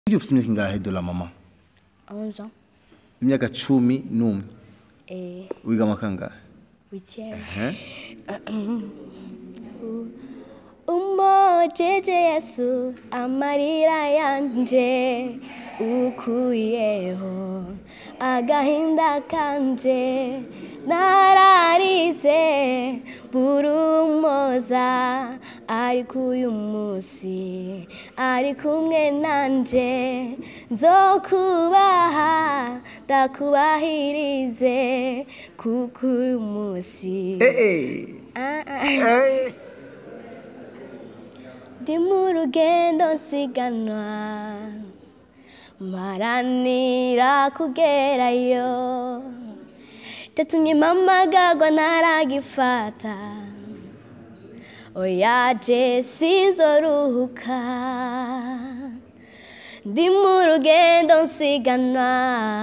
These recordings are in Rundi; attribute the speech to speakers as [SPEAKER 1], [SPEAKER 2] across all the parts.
[SPEAKER 1] Ujya ufite imyaka ingahe dola mama
[SPEAKER 2] 11 ans.
[SPEAKER 1] imyaka cumi n'umwe
[SPEAKER 2] Et
[SPEAKER 1] wiga mu kangahe
[SPEAKER 2] 8e.
[SPEAKER 1] Ehe.
[SPEAKER 2] umojeje yesu amarira yanje ukuyeho agahinda kanje nararize burumoza ariko uyu munsi ari kumwe nanje nzokubaha ndakubahirize kuko uyu munsi
[SPEAKER 1] Eh,
[SPEAKER 2] Ah, ah.
[SPEAKER 1] eh. Eh.
[SPEAKER 2] ndi mu rugendo nsiganwa mparanira kugerayo cyatumye mpamagagwa ntaragifata oyaje sinzoruhuka ndi mu rugendo nsiganwa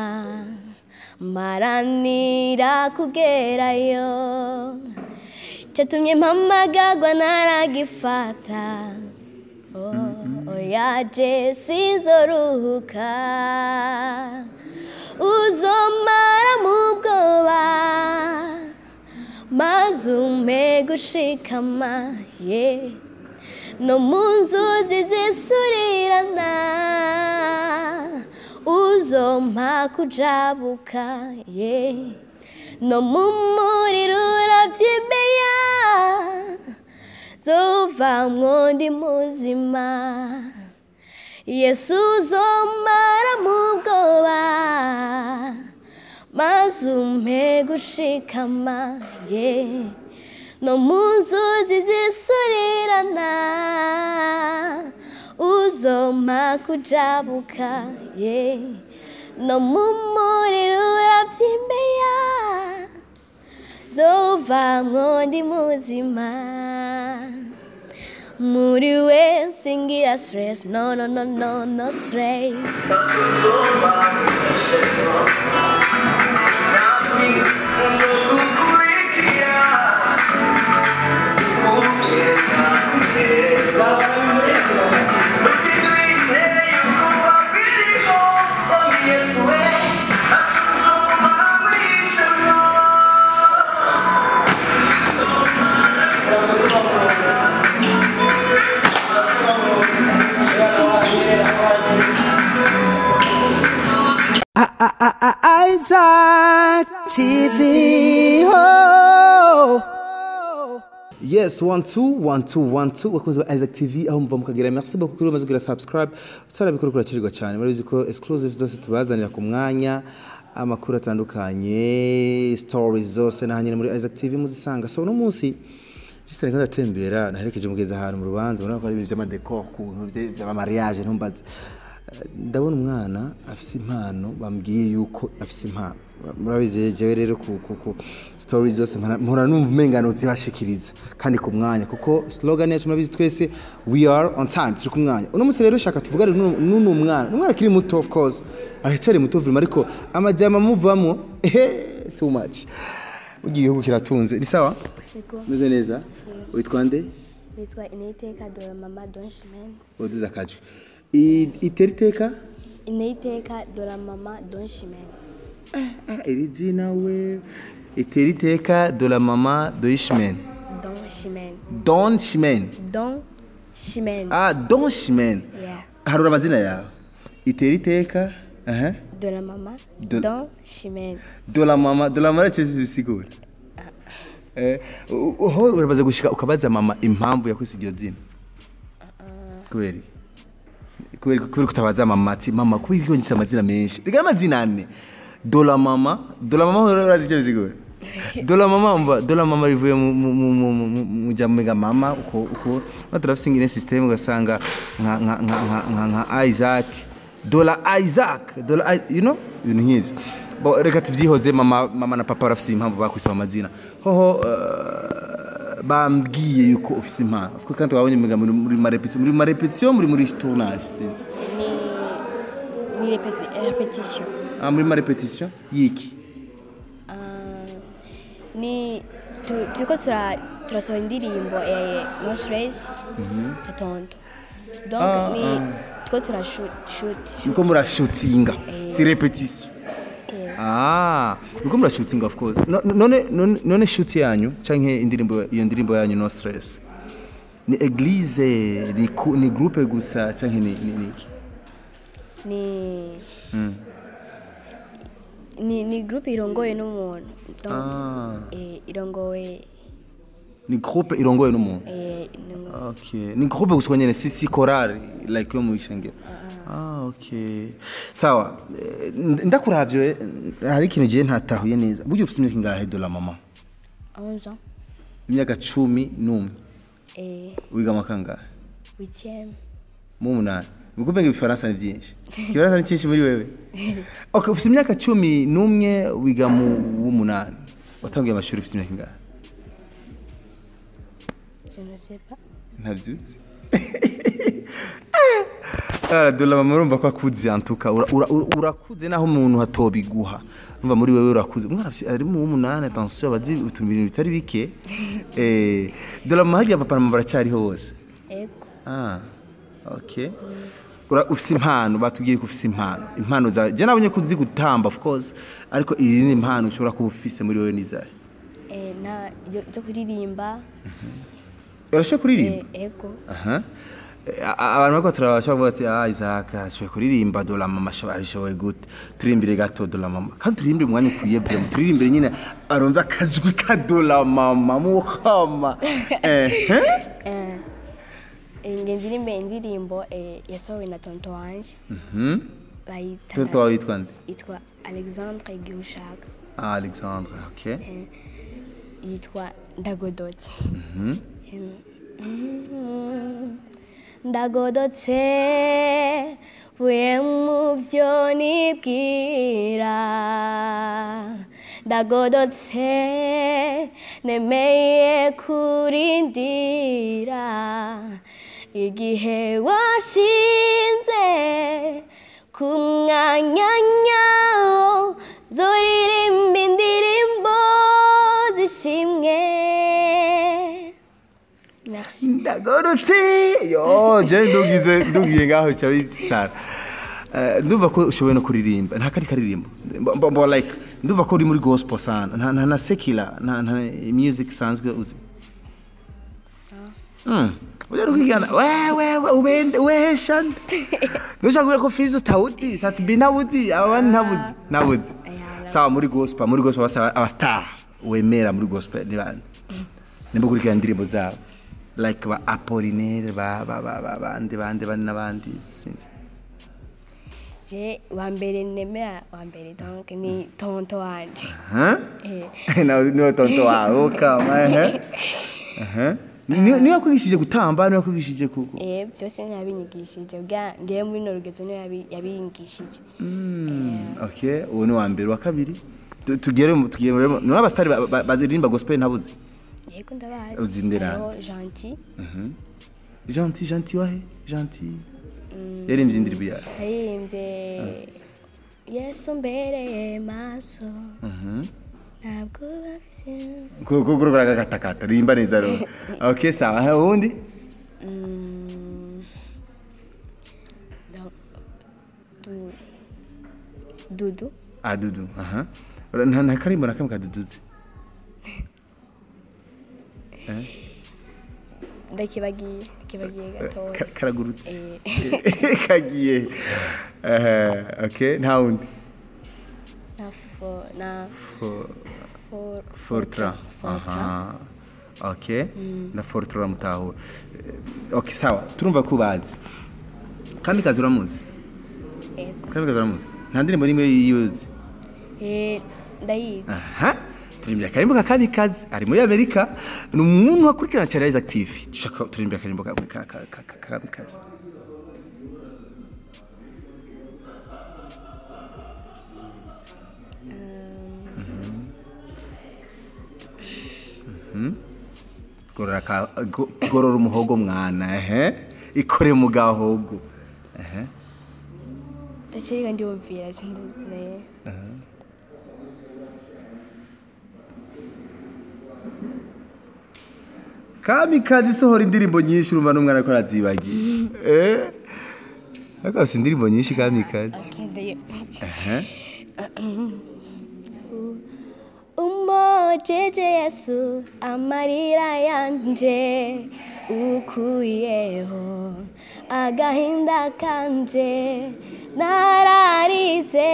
[SPEAKER 2] mparanira kugerayo cyatumye mpamagagwa ntaragifata Oh, oyaje sinzoruhuka uzomara mu bwoba maze umpe gushikama ye no mu nzuzi zisurirana uzompa kujabuka ye no mu muriro urabyimbeya zovamwo ndi muzima yesu uzomara mu bwoba maze umpe gushikama ye no mu nzuzi zisurirana uzompa kujabuka ye no mu muriro urabyimbeya zovamwo ndi muzima muri we singira stress no no no no no stress
[SPEAKER 3] Isaac TV. Oh.
[SPEAKER 1] yes one two one two one two bakunzi ba isaac tv aho muva mukagira merci beaucoup kuri umaze kugira subscribe utarabikora kurakirirwa cyane murabizi ko exclusive zose tubazanira ku mwanya amakuru atandukanye stories zose na hanyine muri isaac tv muzisanga so uno munsi just nari ndatembera naherekeje mugeze ahantu mu rubanza murabona ko ari ibintu by'amadekor kuntu by'amamariage ntumbaze Eh, ndabona umwana afise impano bambwiye yuko afise impano murabizi jewe rero ku, ku, ku stories zose mpora- mpora numva umengano zibashikiriza kandi ku mwanya kuko slogan yacu murabizi twese we are on time turi ku mwanya uno munsi rero shaka tuvugane n'uno n'uno mwana umwana akiri muto of course aracyari muto vuma ariko amajyama amuvamo ehe too much ugiye igihugu kiratunze ni sawa
[SPEAKER 2] Yego.
[SPEAKER 1] meze neza witwa nde
[SPEAKER 2] nitwa initeka dore mama donshimene
[SPEAKER 1] waduze akajwi I- itera iteka
[SPEAKER 2] initeka dore mama donshimene
[SPEAKER 1] Ah, iri zina we itera iteka de la mama de Ishmael
[SPEAKER 2] donshimene
[SPEAKER 1] Don Shimen
[SPEAKER 2] donshimene
[SPEAKER 1] ah Don Shimen
[SPEAKER 2] Yeah.
[SPEAKER 1] harura amazina yawe itera iteka aha
[SPEAKER 2] dore mama
[SPEAKER 1] Do-
[SPEAKER 2] donshimene
[SPEAKER 1] de la mama de la mama cyo bisigura eh u- uho urabaza gushika ukabaza mama impamvu yakwise iryo zina kubera iki? kubera kubera kutabaza mama ati mama kubera ko ngise amazina menshi rega amazina ane dola mama dola mama urazi icyo bisigura dola mama mva dola mama bivuye mu mu mu mu mu- mu mu jya mega mama uko uko no turafise ingene system ugasanga nka nka nka nka nka nka Isaac dola Isaac dola I- you know ibintu nk'ivyo bo reka tuvyihoze mama mama na papa barafise impamvu bakwise amazina hoho eh, bambwiye yuko ufise impano kuko kandi twabonye mega muri muri marepetition muri marepetition muri muri tournage sinzi
[SPEAKER 2] ni ni repeti- repetition
[SPEAKER 1] ah muri marepetition yiki
[SPEAKER 2] ni tu- turiko tura- turasohora indirimbo ya no stress ya tonto donc
[SPEAKER 1] Ah,
[SPEAKER 2] ni
[SPEAKER 1] ah.
[SPEAKER 2] two turashuti
[SPEAKER 1] nuko murashutinga si repetition ah nuko murashutinga of course No- none none none shoot yanyu canke indirimbo iyo ndirimbo yanyu no stress ni eglise ni, ku- ni groupe gusa canke ni ni ni iki?
[SPEAKER 2] ni ni ni groupe irongoye n'umuntu Donc,
[SPEAKER 1] ah
[SPEAKER 2] eh, irongowe
[SPEAKER 1] ni groupe irongoye n'umuntu
[SPEAKER 2] eh, ni-
[SPEAKER 1] okay ni groupe gusa nyene si si chorale like yo mu ishengero ah okay sawa Eh, ndakuravyo eh, hari ikintu je ntatahuye neza buryo ufite imyaka ingahe dola mama
[SPEAKER 2] 11 ans
[SPEAKER 1] imyaka cumi n'umwe
[SPEAKER 2] eh,
[SPEAKER 1] wiga mu kangahe
[SPEAKER 2] 8e
[SPEAKER 1] mu munani ubwo ibifaransa ni byinshi ikifaransa ni cyinshi muri wewe okay ufite imyaka cumi n'umwe wiga mu w'umunani watangiye amashuri ufite imyaka ingahe
[SPEAKER 2] je ne sais pas
[SPEAKER 1] ntabyutse dore mama urumva ko akuze antuka Ura- ura- ura- urakuze naho umuntu hatobiguha urumva muri wewe urakuze umwana afite- ari mu w'umunani atansiyo abazi utuntu ibintu bitari bike Eh, dore mama harya papa na mama baracyariho bose
[SPEAKER 2] ego
[SPEAKER 1] Ah, okay. Ura ufise impano batubwiye ko ufise impano. Impano za je nabonye ko uzi gutamba of course, ariko iyi ni impano ushobora kuba ufise muri wewe nizaye.
[SPEAKER 2] eh, na yo zo kuririmba
[SPEAKER 1] Urashobora kuririmba?
[SPEAKER 2] eh, ego
[SPEAKER 1] Aha. Eh, a- a- Abantu bako turabasha kuvuga ati ah Isaac ashoboye kuririmba dola mama ashoboye ashoboye gute turirimbire gato dola mama kandi turirimbire umwanya ukwiye byo turirimbire nyine arumva akajwi ka dola mama muhama eh eh?
[SPEAKER 2] eh, eh, nge ndirimbe indirimbo eh, yasohowe na tonto wanje
[SPEAKER 1] Mhm.
[SPEAKER 2] bayita
[SPEAKER 1] Tonto wawe yitwa nde?
[SPEAKER 2] yitwa alexandre gihushaka
[SPEAKER 1] Ah Alexandre, okay.
[SPEAKER 2] eh, yitwa ndagodotse Em, mm, ndagodotse vuye mu byo nibwira ndagodotse nemeye kurindira igihe washinze ku mwanya nyawo zoririmba indirimbo zishimwe merci
[SPEAKER 1] ndagorotse yo je ndugize ndugiye ngaho cyo bisara Eh, ndumva ko ushoboye no kuririmba nta kari karirimbo mbo mbo like ndumva ko uri muri gospel sana nta nta na secular nta nta music sanzwe uzi Mm. Ujya rukigana wewe we ubende wesha Ndushaka kubwira ko fizi utawuzi satubi ntawuzi abandi ntabuzi ntabuzi
[SPEAKER 2] Aya,
[SPEAKER 1] sawa muri gospel muri gospel basaba abastar wemera muri gospel ni bande nimba ukurikirana indirimbo zabo like ba apolinaire ba ba ba ba bandi bandi bandi n'abandi sinzi
[SPEAKER 2] je wa mbere nemera wa mbere donc ni tonto wanje
[SPEAKER 1] Huh?
[SPEAKER 2] Eh.
[SPEAKER 1] na niyo tonto wawe kama ehe ehe niyo niyo yakwigishije gutamba niyo yakwigishije ku ku-
[SPEAKER 2] eh byose ntiyabinyigishije bwa ngiye muri no rugezo niyo yabi- yabinyigishije
[SPEAKER 1] Mm, okay uwo ni wa mbere wa kabiri Tu- tugere mu- tugere mu- ni abastari ba- ba- baziririmba gospel ntabuzi
[SPEAKER 2] yego ndabazi
[SPEAKER 1] Uzindira.
[SPEAKER 2] Hariho gentil
[SPEAKER 1] gentil gentil wahe gentil yaririmbye indirimbo yawe
[SPEAKER 2] yaririmbye yesu mbereye maso
[SPEAKER 1] Mhm.
[SPEAKER 2] ntabwo bafise
[SPEAKER 1] kuko kurukura agakatakata rimba neza rero okay sawa ha ubundi
[SPEAKER 2] Mm, donc, du- dudu
[SPEAKER 1] ah dudu aha Ura- nta nta karimbo na kamwe kaduduze
[SPEAKER 2] ndakibagiye ndakibagiye gatoya
[SPEAKER 1] Ka- karagurutse
[SPEAKER 2] Eh,
[SPEAKER 1] kagiye Eh, okay nta wundi
[SPEAKER 2] na fo na
[SPEAKER 1] Fo-
[SPEAKER 2] for
[SPEAKER 1] fortra
[SPEAKER 2] fortra
[SPEAKER 1] aha okay na fortra uramutahura Eh, okay sawa turumva ko ubazi kamikazi uramuzi
[SPEAKER 2] yego
[SPEAKER 1] kamikazi uramuzi nta ndirimbo n'imwe yiyozi
[SPEAKER 2] Eh, ndayizi
[SPEAKER 1] aha turirimbira akarimbo ka kamikazi ari muri amerika ni umuntu wakurikirana cyane yagize active dushaka turirimbira akarimbo ka ka- ka- ka- ka- ka kamikazi Mhm. gorora ka- go- gorora umuhogo mwana ehe ikore mu gahogo ehe
[SPEAKER 2] ndakeka ndiyumvira sindazi
[SPEAKER 1] kamikazi isohora indirimbo nyinshi urumva n'umwana ko arazibagiye Eh? ariko afite indirimbo nyinshi kamikazi
[SPEAKER 2] Akende-
[SPEAKER 1] Aha.
[SPEAKER 2] umojeje yesu amarira yanje ukuyeho agahinda kanje nararize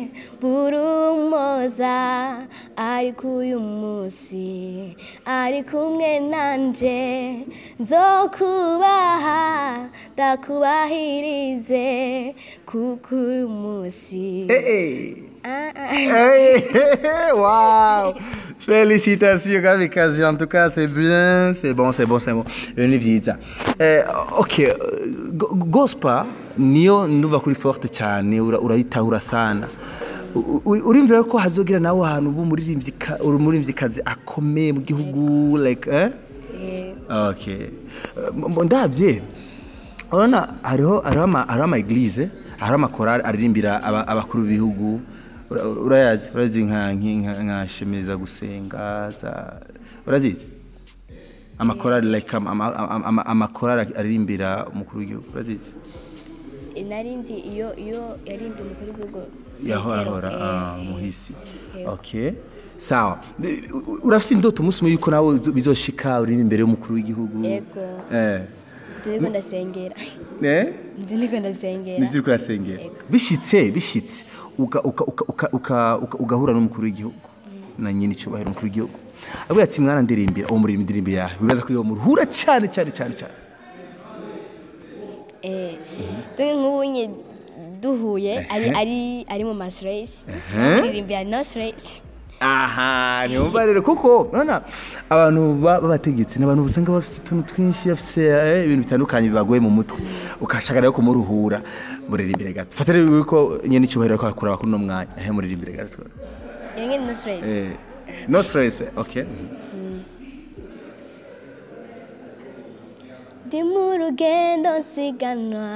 [SPEAKER 2] burumoza ariko uyu munsi ari kumwe nanje nzokubaha ndakubahirize kuko uyu munsi
[SPEAKER 1] Eh,
[SPEAKER 2] Ah, ah.
[SPEAKER 1] eh. Hey, wow! Félicitations, Kamikaze. En tout cas, c'est bien. C'est bon, c'est bon, c'est bon. Ni vyiza. Eh, ok, eh, go- Gospa niyo nduva kuri forte cyane ura- urayitahura sana. U- u- Urimvira ko hazogira nawe ahantu ubu umuririmbyi ka- uri umuririmvyikazi akomeye mu gihugu like eh?
[SPEAKER 2] Eh,
[SPEAKER 1] Okay. Uh, ndabye urabona hariho hariho ama hariho ama eglise hariho amakorali aririmbira aba- abakuru b'ibihugu Ura- urayazi urazi nka nki- nka nka shemeza gusenga za urazizi amakorali like ama- ama- ama- ama- amakorali aririmbira umukuru w'igihugu urazizi
[SPEAKER 2] nari nzi iyo iyo yarimbye umukuru w'igihugu
[SPEAKER 1] yaho
[SPEAKER 2] Petero,
[SPEAKER 1] ahora
[SPEAKER 2] eh,
[SPEAKER 1] ah,
[SPEAKER 2] eh,
[SPEAKER 1] muhisi
[SPEAKER 2] eh,
[SPEAKER 1] okay sawa U- u- urafise indoto umunsi umwe yuko nawe uzo- bizoshika uririmba imbere y'umukuru w'igihugu
[SPEAKER 2] Yego.
[SPEAKER 1] eh
[SPEAKER 2] nzi niko ndasengera
[SPEAKER 1] eh
[SPEAKER 2] nzi niko ndasengera
[SPEAKER 1] nibyo uriko urasengera
[SPEAKER 2] Yego.
[SPEAKER 1] bishitse bishitse uka- uka- uka- uka- uka- uka- ugahura n'umukuru w'igihugu na nyine icyubahiro umukuru w'igihugu avuga ati mwana ndirimbira uwo muririmba indirimbo yawe wibaza ko iyo muruhura cyane cyane cyane cyane
[SPEAKER 2] eh dore nk'ubu nye duhuye ari ari ari mu masiresi
[SPEAKER 1] Ehe.
[SPEAKER 2] aririmbira no stress
[SPEAKER 1] aha ntiyumva rero kuko urabona abantu ba- b'abategetsi ni abantu usanga bafite utuntu twinshi bafite eh, ibintu bitandukanye bibagoye mu mutwe ukashaka rero kumuruhura muririmbire gato fata rero yuko nyine icyubahiro ko akura kuri uno mwanya ehe muririmbire gato
[SPEAKER 2] iyo nyine no stress
[SPEAKER 1] Eh, no stress okay
[SPEAKER 2] ndi mu rugendo nsiganwa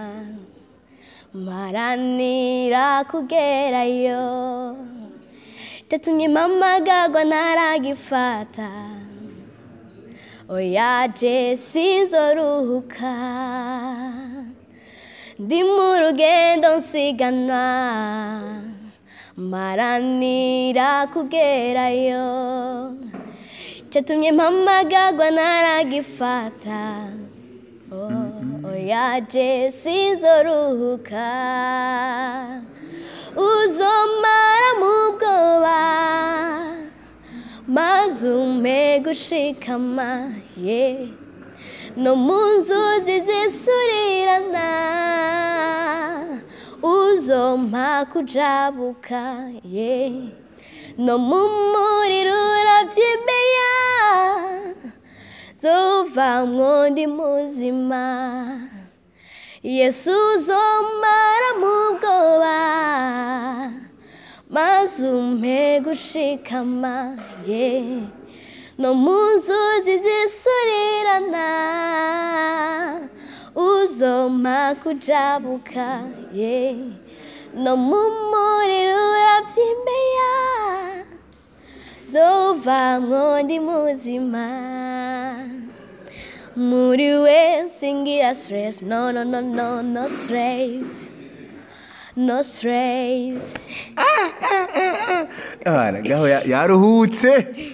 [SPEAKER 2] mparanira kugerayo cyatumye mpamagagwa ntaragifata oya je sinzoruhuka ndi mu rugendo nsiganwa mparanira kugerayo cyatumye mpamagagwa ntaragifata Oh, oya je sinzoruhuka uzomara mu bwoba maze umpe gushikama ye no mu nzuzi zisurirana uzompa kujabuka ye no mu muriro uravyimeya zovamwo ndi muzima yesu uzomara mu bwoba maze umpe gushikama ye no mu nzuzi zisurirana uzompa kujabuka ye no mu muriro uravyimbeya zovamwo ndi muzima muri we singira stress no no no no no stress no stress
[SPEAKER 1] abana gaho ya- yaruhutse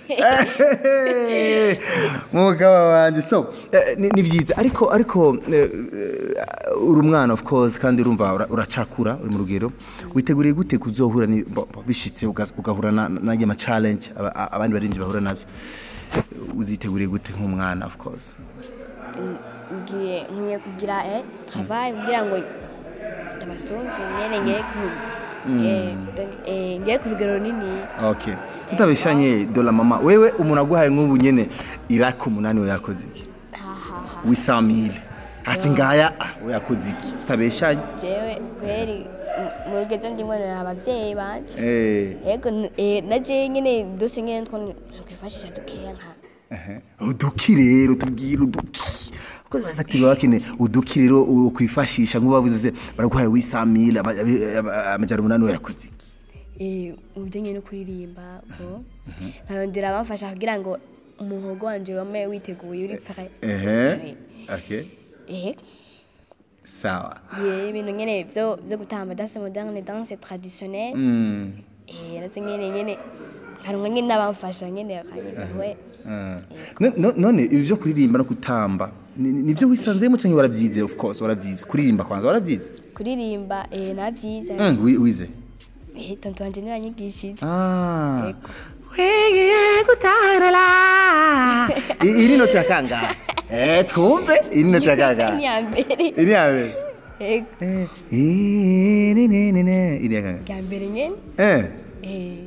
[SPEAKER 1] mugabo wanjye so eh, ni ni byiza ariko ariko eh, eh, uri umwana of course kandi urumva ura- uracakura uri mu rugero witeguriye gute kuzohura ni- bo- bo- bishitse uga- ugahura na- n'ayo ma challenge aba- a- abandi barinzi bahura nazo uziteguriye gute nk'umwana of course
[SPEAKER 2] ngiye nkwiye kugira eh travail kugira ngo ndabasumvye nyene ngiye ku eh, eh, ngiye ku rugero runini
[SPEAKER 1] okay tutabeshanye dola mama wewe umuntu aguhaye nk'ubu nyene iraka umunani we yakoze iki wisamile ati ngaya ah, we yakoze iki tutabeshanye
[SPEAKER 2] jewe kweri mu- mu rugezo ndimwe abavyeyi banje
[SPEAKER 1] eh
[SPEAKER 2] yego n- eh, na je nyene dose nyene two kwifashisha dukeya nka
[SPEAKER 1] uduki rero tubwire uduki kuko baza active bakine uduki rero ukwifashisha nk'ubavuze baraguhaye wisamile aba- aba- aba- amajana umunani we yakoze iki
[SPEAKER 2] eh, mu bijyanye no kuririmba ko nkayondera bamfasha kugira ngo umuhogo wanje wame witeguye uri prêt
[SPEAKER 1] ehe okay
[SPEAKER 2] eh
[SPEAKER 1] sawa
[SPEAKER 2] ye ibintu nyene vyo vyo gutamba danse moderne danse traditionnelle
[SPEAKER 1] Mm.
[SPEAKER 2] eh nazo nyene nyene harumwe nyene n'abamfasha nyene bakanyiza we
[SPEAKER 1] Ah. No- no- none ibi byo kuririmba no gutamba ni- ni- nibyo wisanzemo cyangwa warabyize of course warabyize kuririmba kwanza warabyize
[SPEAKER 2] kuririmba eh navyize
[SPEAKER 1] Mm, wi- wize
[SPEAKER 2] eh tonto wanje niwe yanyigishije
[SPEAKER 1] Ah.
[SPEAKER 2] Yego.
[SPEAKER 1] Wigiye gutarala. I- iri noti ya kangahe eh twumve iri noti ya kangahe
[SPEAKER 2] ni ya mbere
[SPEAKER 1] iri ya mbere
[SPEAKER 2] yego
[SPEAKER 1] Eh, iri ni- ni- ni- iri ya kangahe
[SPEAKER 2] ya mbere nyene
[SPEAKER 1] eh
[SPEAKER 2] eh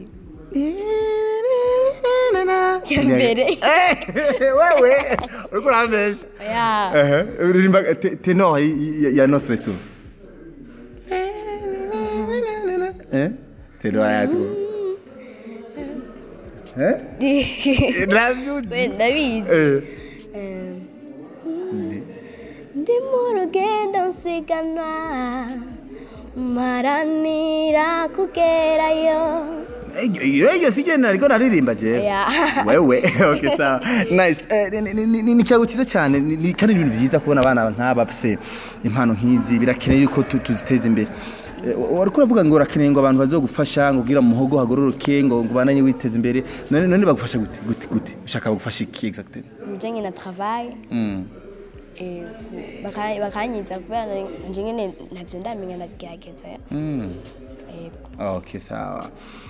[SPEAKER 1] ya
[SPEAKER 2] mbere.
[SPEAKER 1] wewe uriko urambesha
[SPEAKER 2] oya
[SPEAKER 1] Ehe, uririmba te- tenor y- y- ya Nostra Stu. Eh? Tenor ya tu. Eh?
[SPEAKER 2] we
[SPEAKER 1] Ndavyuzi.
[SPEAKER 2] ndabizi
[SPEAKER 1] Eh.
[SPEAKER 2] Eh, ndi mu rugendo nsiganwa mparanira kugerayo
[SPEAKER 1] Iyo iyo sije nariko naririmba je.
[SPEAKER 2] Oya.
[SPEAKER 1] Wewe, okay sawa. Nice. Eh, ni- ni- ni- ni ni cyago cyiza cyane ni- ni- kandi ni ibintu byiza kubona abana nk'aba bafise impano nk'izi birakeneye yuko tu- tuziteza imbere. Eh, wariko uravuga ngo urakeneye ngo abantu bazogufasha ngo ugira mu muhogo hagororoke ngo ngo bananye witeza imbere none none bagufasha gute gute gute ushaka bagufasha iki exactement
[SPEAKER 2] nje nyine travail
[SPEAKER 1] mm.
[SPEAKER 2] eh, ku- baka- bakanyiza kubera nari- nje nyine ntavyo ndamenya ndagerageza
[SPEAKER 1] Mm.
[SPEAKER 2] yego
[SPEAKER 1] okay sawa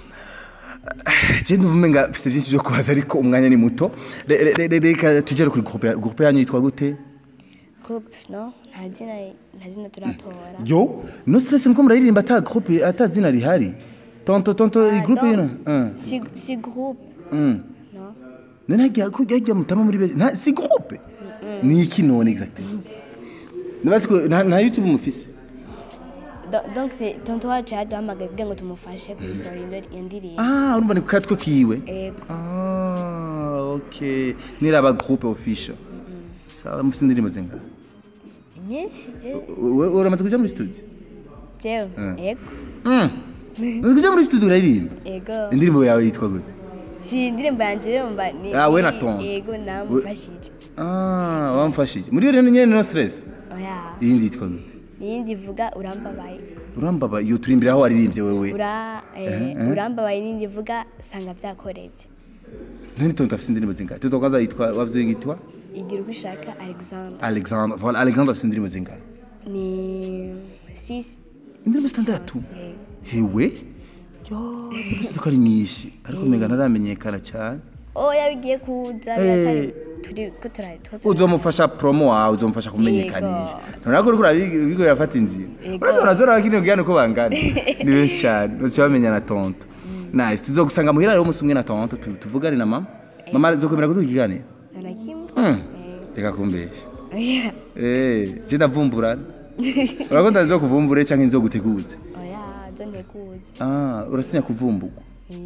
[SPEAKER 1] je ndumva umenga mfise byinshi byo kubaza ariko umwanya ni muto Re- re- re- reka tugere kuri groupe ya- groupe yanyu yitwa gute
[SPEAKER 2] groupe no nta zina nta zina turatora
[SPEAKER 1] yo no stress muko muraririmba ata groupe ata zina rihari tonto tonto
[SPEAKER 2] Ah,
[SPEAKER 1] i groupe
[SPEAKER 2] donc,
[SPEAKER 1] yina uh.
[SPEAKER 2] si si groupe
[SPEAKER 1] mm.
[SPEAKER 2] no
[SPEAKER 1] none hajya hajya mutama muri be nta si groupe ni iki none exactement Ndabazi ko nta nta YouTube mufise
[SPEAKER 2] Do- donc c'est- tonto wacu yaduhamagaye kugira ngo tumufashe kubisohora iyo- iyo ndirimbo
[SPEAKER 1] ah urumva ni ku katwe kiwe
[SPEAKER 2] yego
[SPEAKER 1] ah okay niraba groupe official sawa mufise indirimbo zingahe
[SPEAKER 2] nyinshi je
[SPEAKER 1] We- uramaze kuja muri studio
[SPEAKER 2] jewe
[SPEAKER 1] Mm.
[SPEAKER 2] yego
[SPEAKER 1] mm. Umaze kuja muri studio uraririmba
[SPEAKER 2] yego
[SPEAKER 1] indirimbo yawe yitwa gute
[SPEAKER 2] si indirimbo yanje rero mba ni
[SPEAKER 1] Ah, we na
[SPEAKER 2] ni-
[SPEAKER 1] Tonto.
[SPEAKER 2] yego namufashije
[SPEAKER 1] ah wamfashije muri iyo rero nyene no stress
[SPEAKER 2] oya
[SPEAKER 1] iyindi yitwa gute
[SPEAKER 2] niyindi ivuga urambabaye
[SPEAKER 1] urambaba iyo turimbira aho waririmbye wewe
[SPEAKER 2] ura eh, urambabaye niyindi ivuga sanga byakoretse
[SPEAKER 1] none tonto afise indirimbo zingahe tonto kwanza yitwa wavye yitwa
[SPEAKER 2] igira uko ushaka alexandre
[SPEAKER 1] Alexandre voilà Alexandre afise indirimbo zingahe
[SPEAKER 2] ni six
[SPEAKER 1] indirimbo zitandatu
[SPEAKER 2] eh,
[SPEAKER 1] hewe yo indirimbo ko ari nyinshi ariko umenga ntaramenyekana cyane
[SPEAKER 2] oya bigiye kuza
[SPEAKER 1] Eh.
[SPEAKER 2] biracari turi ko turari two turari-
[SPEAKER 1] uzomufasha promo wawe uzomufasha kumenyekanisha ntabwo uriko urabigo birafata inzira
[SPEAKER 2] Yego.
[SPEAKER 1] uretse urazora bakini ubwiyane uko bangana ni benshi cyane bose bamenya na tonto nice tuzogusanga muhira rero umunsi umwe na tonto tu- tuvugane na mama mama zokwemera kuduha ikiganiro
[SPEAKER 2] nta na kimwe
[SPEAKER 1] Mm. reka kumbesha
[SPEAKER 2] oya
[SPEAKER 1] eh je ndavumbura urakunda nzo kuvumbure canke nzo guteguze
[SPEAKER 2] oya zo ntekuze
[SPEAKER 1] ah uratinya kuvumburwa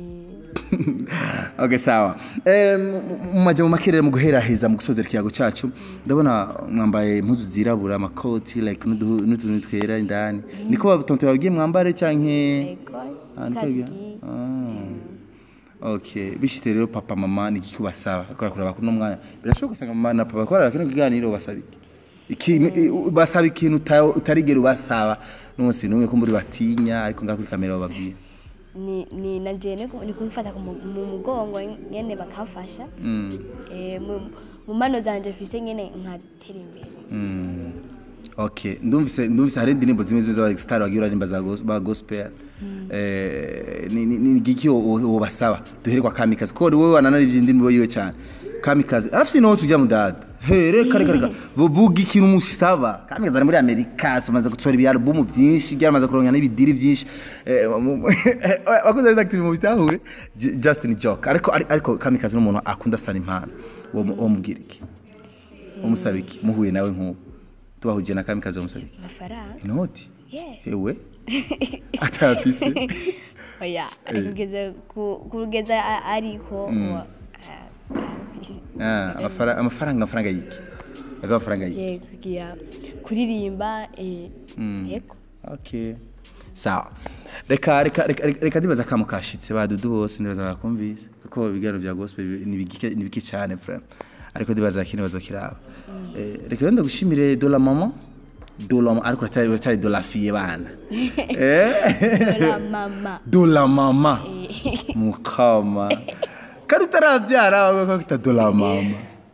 [SPEAKER 2] Eh,
[SPEAKER 1] okay sawa eh mu majambo makerera mu guheraheza mu gusozera ikiyago cacu ndabona mwambaye impuzu zirabura amakoti like n'uduhu- n'utuntu twera indani niko batonto babwiye mwambare canke
[SPEAKER 2] yego
[SPEAKER 1] Ah, niko
[SPEAKER 2] kazi
[SPEAKER 1] babwiye? Ah. okay bishitse rero papa mama ni iki kubasaba akora kuraba kuno mwanya birashoboka usanga mama na papa bakora kino kiganiro basaba iki iki i- basaba ikintu uta- utarigera ubasaba n'umunsi n'umwe ko muri batinya ariko ngaho kuri kamera bababwiye
[SPEAKER 2] ni ni nanje ni ku- ni kumfata ku mu mu mugongo nyene bakamfasha
[SPEAKER 1] mm.
[SPEAKER 2] Eh, mu- mu mano zanje mfise nyene nkatera imbere
[SPEAKER 1] Mm. Okay, ndumvise ndumvise hari indirimbo zimwe zimwe z'aba star bagiye baririmba za gos- ba gospel. Eh ni ni ni giki wo basaba. Duhere kwa Kamikazi. Ko wowe wananarivye indirimbo yiwe cyane. Kamikazi. Arafise no tujya mudada. He reka reka reka. Vuga ikintu musaba. Kamikazi ari muri Amerika, amaze gutsora ibi album vyinshi, byaramaze kuronka n'ibidiri vyinshi. Eh mu- Wakoze za active mu bitahure. J- Justin Joke. Ariko ariko Kamikazi n'umuntu akunda sana impano. Wo wo mubwira iki? Umusaba iki? Muhuye nawe nk'ubu. Tubahuje na Kamikazi umusaba iki?
[SPEAKER 2] amafaranga
[SPEAKER 1] Inoti?
[SPEAKER 2] Yeah.
[SPEAKER 1] Ewe? Atafise?
[SPEAKER 2] oya kugeza ku- kugeza a- ariko wa- a- arafise.
[SPEAKER 1] Ah, amafara- amafaranga amafaranga yiki? Aga amafaranga yiki?
[SPEAKER 2] Ye, kugira kuririmba eh, yego
[SPEAKER 1] Okay. Sawa. Reka reka reka reka- reka ndibaza kamo kashitse badudu bose ndibaza bakumvise kuko ibiganiro bya gospel bi- ni bigike ni bike cyane frère. Ariko ndibaza kino bazokiraba. Eh reka rero ndagushimire Dola Mama. dola ariko uracyari uracyari dola fiye bana eh
[SPEAKER 2] la mama
[SPEAKER 1] dola mama mukama kandi utarabyara wawe ko kita dola mama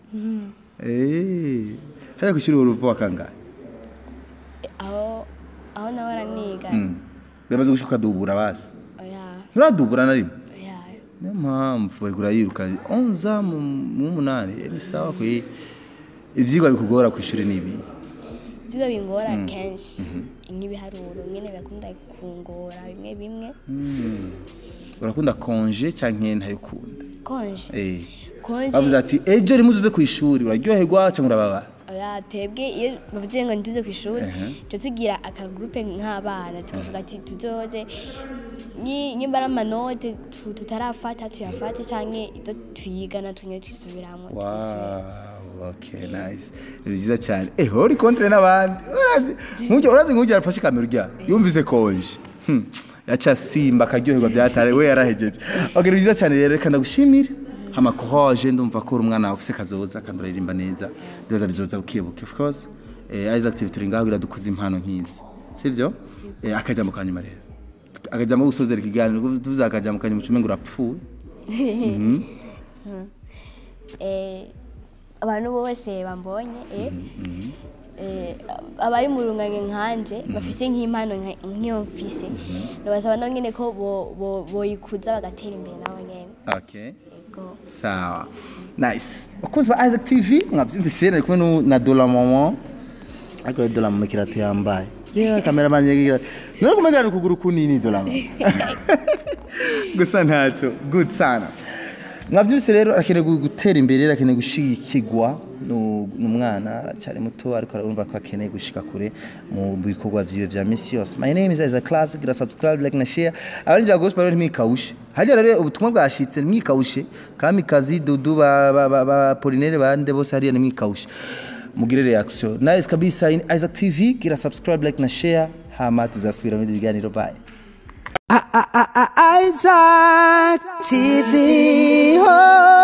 [SPEAKER 1] eh haya kushiri uruvu kangahe
[SPEAKER 2] aho aho nawe araniga
[SPEAKER 1] biramaze gushuka dubura basi
[SPEAKER 2] oya
[SPEAKER 1] nturadubura na rimwe
[SPEAKER 2] oya
[SPEAKER 1] niyo mpamvu ariko urayiruka onza mu mu munani eh, ni sawa kwe ivyigwa bikugora ku ishuri ni ibi
[SPEAKER 2] ibyo bingora kenshi nk'ibiharuro nyine birakunda kungora bimwe bimwe
[SPEAKER 1] urakunda konje canke ntayikunda
[SPEAKER 2] konje
[SPEAKER 1] eh
[SPEAKER 2] konje
[SPEAKER 1] bavuze ati ejo rimwe uzuze ku ishuri uraryoherwa cyangwa urababara
[SPEAKER 2] oya twebwe iyo bavuze ngo ntituze ku ishuri tuba tugira akagurupe nk'abana tukavuga ati tuzoze ni- nimba ari amanote tu- tutarafata tuyafate cyangwa ibyo twiga natwe nyine twisubiramo
[SPEAKER 1] Wow, okay, nice. Ni byiza cyane. Eh, uri kontre n'abandi. Urazi, nk'ujya urazi nk'ujya arafashe kamera urya. Yumvise konje. Hmm. Yacha simba akaryoherwa byatare we yarahejeje. Okay, ni byiza cyane rero reka ndagushimire. Hama courage ndumva ko uri umwana ufise kazoza kandi uririmba neza. Bibaza bizoza ukibuka of course. Eh, Isaac TV turi ngaho kugira dukuze impano nk'izi. Sivyo? Eh, akajambo kanyuma rero. Akajambo gusozera ikiganiro tuvuze akajambo kanyuma ucume ngo urapfuye.
[SPEAKER 2] Eh, abantu bose bambonye eh, eh, abari mu runganye nkanje bafise nk'impano nka- nk'iyo mfise ndabasaba nabo nyine ko bo- bo- boyikuza bagatera imbere nabo nyene
[SPEAKER 1] Okay.
[SPEAKER 2] Yego.
[SPEAKER 1] sawa nice bakunzi ba isaac tv mwabyumvise nari kumwe nu- na dola mama ariko rero dola mama ikirato yambaye yeah kameramani yagira nari kumegana ukuguru kunini dola mama gusa ntacyo good sana mwabyumvise rero arakeneye gu- gutera imbere arakeneye gushigikirwa nu- n'umwana aracyari muto ariko arumva ko akeneye gushika kure mu bikorwa vyiwe vya misi yose my name is Isaac Classic gira subscribe like na share abari vya gospel rero ntimwikawushe hajya rero ubutumwa bwashitse ntimwikawushe kamikazi dudu ba, ba, ba, ba Polinere bande bose hariya ntimwikawushe mugire reaction nice kabisa in Isaac TV gira subscribe like na share hama tuzasubira mu bindi biganiro bye
[SPEAKER 3] Isaac TV. Oh.